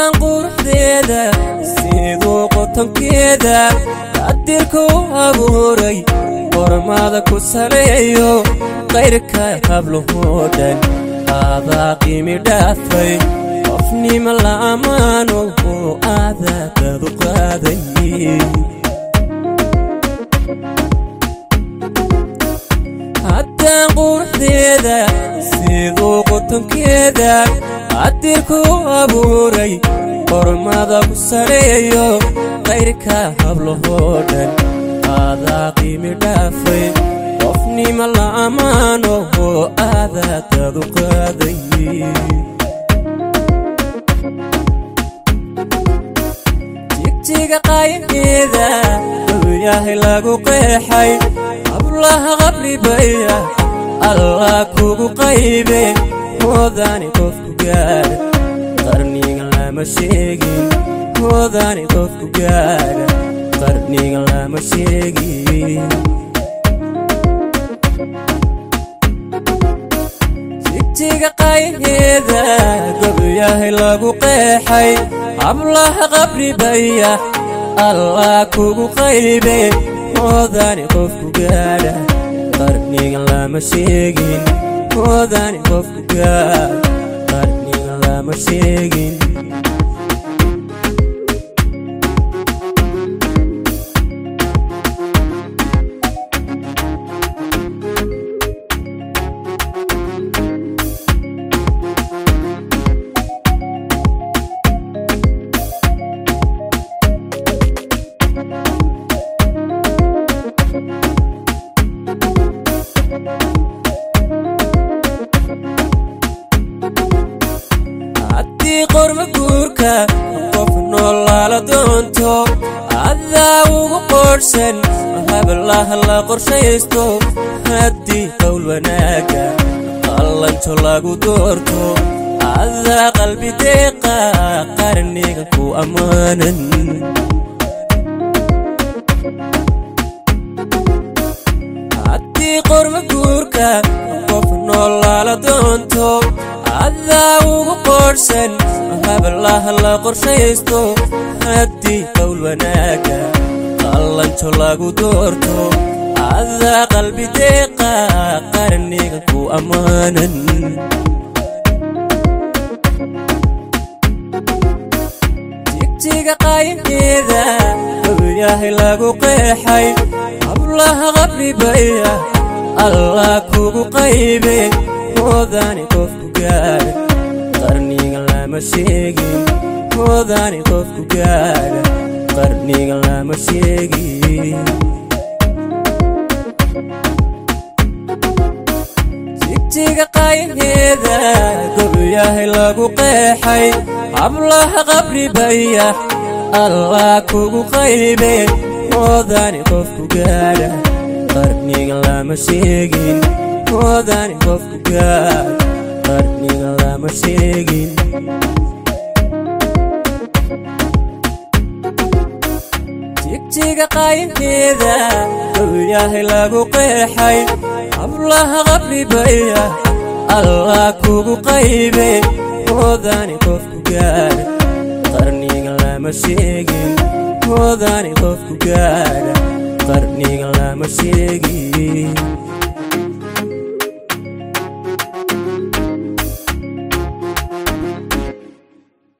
haddaan quruxdeeda siduu qotonkeeda qadirka u abuuray qormada ku saleeyo qayrka hablahoo dhan aadaa qiimi dhaafay qofnima la ammaano oo aadaa dadu qaaday haddaan quruxdeeda siduu qotonkeeda qadirka u abuuray qormada ku saleeyo qayrka hablahoo dhan aadaa qiimi dhaafay qofnima la ammaano oo aadaa dadu qaaday jigjiga qayaheeda dowyahay lagu qeexay hablaha qabribaya allah kugu qaybe hoodani qofku gaadha qarniga lama sheegin hoodani qofku gaadha qarniga lama sheegin jigjiga qayaheeda gobyahay lagu qeexay hablaha qabribaya allah kugu qaybe hoodani qofku gaadha qarniga lama sheegin hoodani qofku gaadha qarniga lama sheegin haddii qorma guurka qof noolaala doonto adaa ugu qoodhsan hablaha la qorshaysto haddii qowl wanaaga qallanjo lagu doorto adaa qalbi deeqa qarniga ku ammaanan haddii qorma guurka qof noolaala doonto adaa ugu qoodhsan hablaha la qorshaysto haddii qowl wanaaga qallanjo lagu doorto adaa qalbi deeqa qarniga ku ammaanan jigjiga qayaheeda gobyahay lagu qeexay hablaha qabribaya allah kugu qaybe hoodani qofku gaadha qarniga lama sheegin hoodani qofku gaadha qarniga lama sheegin jigjiga qayaheeda gobyahay lagu qeexay hablaha qabribaya allah kugu qaybe hoodani qofku gaadha qarniga lama sheegin hoodani qofku gaadha qarniga lama sheegin jigjiga qayaheeda gobyahay lagu qeexay hablaha qabribaya allah kugu qaybe hoodani qofku gaadha qarniga lama sheegin hoodani qofku gaadha qarniga lama sheegin